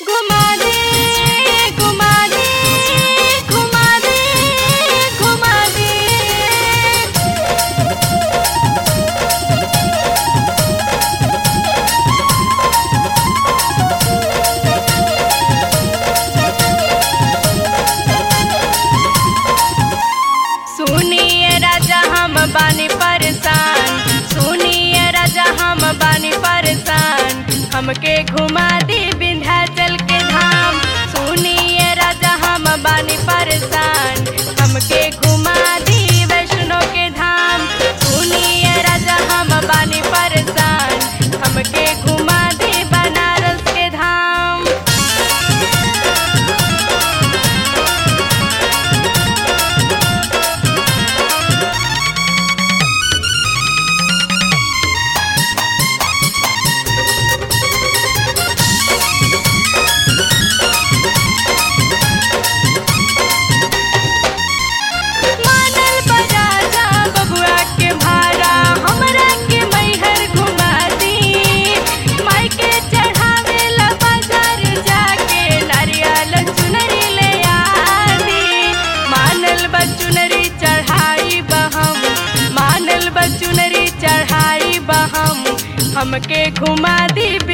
घुमा दे घुमा दे घुमा दे घुमा दे सुनिए राजा हम बानी परेशान सुनिए राजा हम बानी परेशान हमके घुमा दी विंध्याचल के धाम सुनिए राजा हम बानी परेशान हमके घुमा दी वैष्णो के धाम सुनिए राजा हम बानी परेशान हमके घुमा दी बनारस के धाम मानल बराजा बबुआ के भारा हमरा के मैहर घुमा दी माई के चढ़ावे ला बाजार जाके नारियल चुनरी ले आदी मानल बचुनरी चढ़ाई बहम मानल बचुनरी चढ़ाई बहम हमके घुमा दी